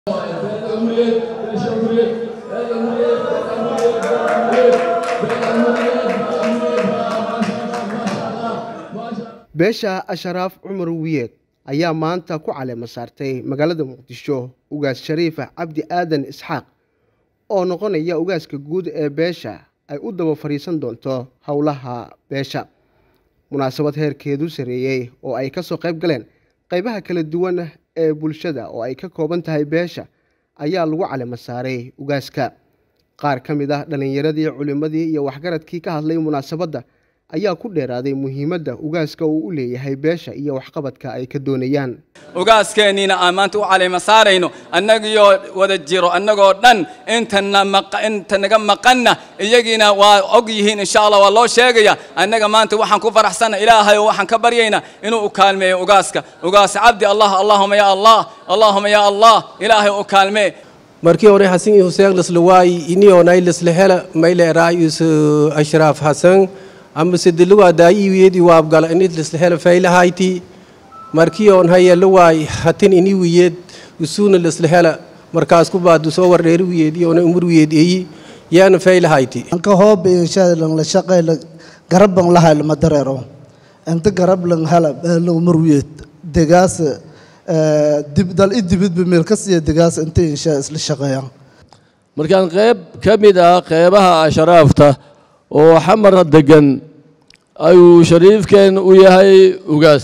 beesha asharaaf cumar wiyeed ayaa maanta ku caleema saartay magaalada muqdisho ugaas shariifa cabdi aadan isxaaq oo noqonaya ugaaska guud ee beesha ay u daba fadhiisan doonto howlaha beesha munaasabad heerkeedu sareeyey oo ay kasoo qayb galeen qaybaha kala duwan ee bulshada oo ay ka kooban tahay beesha ayaa lagu caleema saaray ugaaska qaar ka mid ah dhallinyaradii culimmadii iyo waxgaradkii ka hadlay munaasabadda ayaa ku dheeraaday muhiimadda ugaaska uu u leeyahay beesha iyo waxqabadka ay ka doonayaan ugaaskeeniina aan maanta u caleema saarayno annagiyoo wada jiro annagoo dhan inta naga maqanna iyagiina waa og yihiin insha allah waa loo sheegaya annaga maanta waxaan ku faraxsanna ilaahay oo waxaan ka baryaynaa inuu u kaalmeeyo ugaaska ugaas cabdi allah allahuma ya allah allahuma ya allah ilaahay u kaalmee markii hore xasan iyo huseen laslawaayi inionay laslahela mayle raayus ashraaf xasan amase diluwa daayiwiyedi waabgala inid laslahela faylahayti markii on hayeelawaay hatin ini wiyed usuuna laslahela markaas ku baadu soo wardheeri wiyed iyona umur wiyed eyi yaana faylahayti anka hoob inshaadlan la shaqay garabban lahay lama dareero inta garablan hala la umur wiyed degaas dal i dibidba meel ka siiya degaas inta inshaa isla shaqeeyaan markaan qayb ka mid ah qeybaha ashraafta oo xamar degan ayuu shariifkeen u yahay ugaas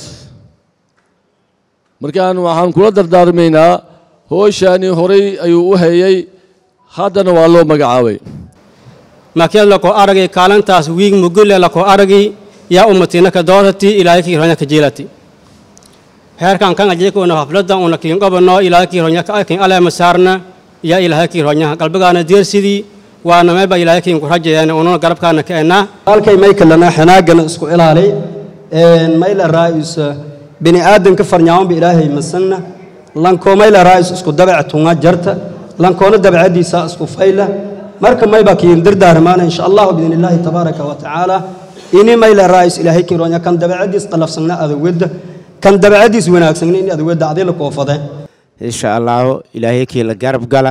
markaan waxaan kula dardaarmaynaa hooshani horay ayuu u hayay haddana waa loo magacaabay makiad lako aragi kaalintaas wiig mugule lako aragi yaa ummatinaka doorati ilaahay kiironya ka jeelati heerkan kan ajekuna haflada una kiin qabano ilaahay kiironya ka akin aleema saarna yaa ilaahay kiironya qalbigaana deersidii waana meelba ilaahay kiin ku rajayaan ununa garabkaana ka ennaa halkay maykalana xanaagana isku ilaali mayla raa'is bini aadanka farnyaawanba ilaahay masanna lankoo mayla raa'is isku dabac tunga jarta lankoona dabacadiisa isku fayla marka mayba kiin dardaarmaana insha allahu biidn illaahi tabaaraka wa tacaala ini mayla raa'is ilaahay kiin ronya kan dabacadiis qalafsagna adawedda kan dabacadiis wanaagsagna in adawedda adila koofade insha allahu ilaahay kii la garab gala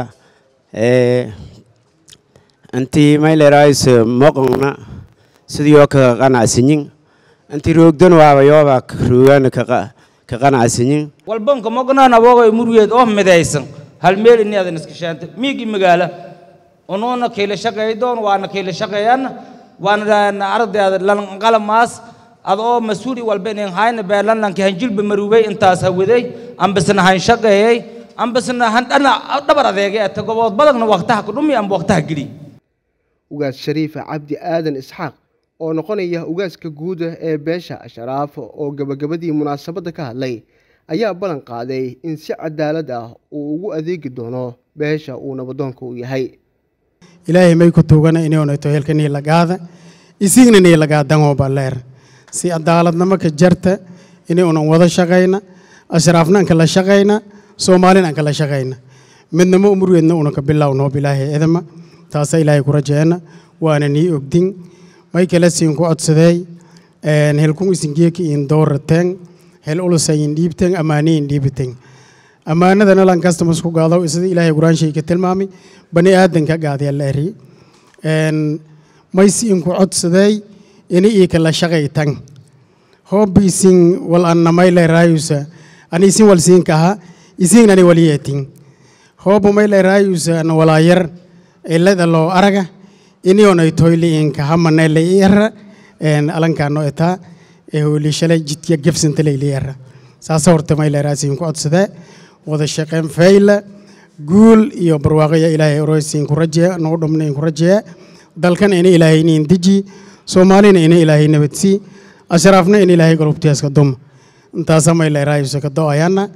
intii maylerais moqonna sidiyoo ka qanacsinyin intii roogdan waaba yooba roogana ka qanacsinyin walbanka moqnaan abooga murgeed oo midaysan hal meel ini adan iska shaanta miigi magaala unuuna kiila shaqaydoon waana kiila shaqeeyana waana aragdeeda lanqalamaas adoo mas-uuli walba inin hayna beelanlanki hanjilba maruubay intaas hawaday ambasna han shaqeeyey ambasna han dhana dhabar adeegay ata gobood badagna waqtaha ku dhumi amba waqtaha geli ugaas shariifa cabdi aadan isxaaq oo noqonaya ugaaska guuda ee beesha ashraaf oo gabagabadii munaasabadda ka hadlay ayaa ballan qaaday in si cadaalad ah uu ugu adeegi doono beesha uu nabadoonka u yahay ilaahay may ku tuugana inoonato helka niilagaada isigna niilagaadanoo balleer si cadaaladnimo ka jarta inuunan wada shaqayna ashraafna anka la shaqayna soomaalina anka la shaqayna midnamo umurweedna una ka bilownoo bilaahay edama taasa ilaahay ku rajeena waana nii ogdin may kala siin ku codsadeey helkun isingeeki in doorateen hel ulusayin dhiibteen ammaaniyin dhiibiteen ammaanadana lan kastamas ku gaado sida ilaahay quraanshay ka tilmaamay bani aadanka gaadaya la eri may siin ku codsadeey ini ii kala shaqaytan hoob isin wal anna may leeraayusa ani isin wal siin kaha isin ani wal yeetin hoob may leeraayusa ana walaayar ilada loo araga inionay toyliinka hamanele iyara alankano etaa eholi shalay jidka gefsanta leyliyara saasa horta mayleeraasiin ku codsadee wada shaqeyn fayla guul iyo barwaaqaya ilaahay oroysiin ku rajeeya nagu dhumna in ku rajeeya dalkan ina ilaahay inin deji soomaalina ina ilaahay nabadsii ashraafna in ilaahay galubtiyaska duma intaasa mayleeraayusa ka do-ayana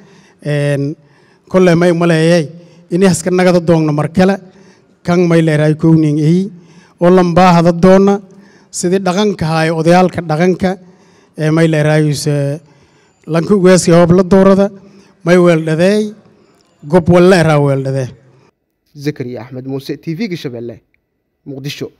kolle may maleeyay ini haska nagada doogno markale kan mayleeraay kowning eyi oo lambaahada doona sidii dhaqanka haayo odayaalka dhaqanka ee mayleeraayusa lanka ugaaska hoob la doorada may weeldhadeey gob walleeraa weeldhadee zakariya axmed muuse t v-ga shabeelle muqdisho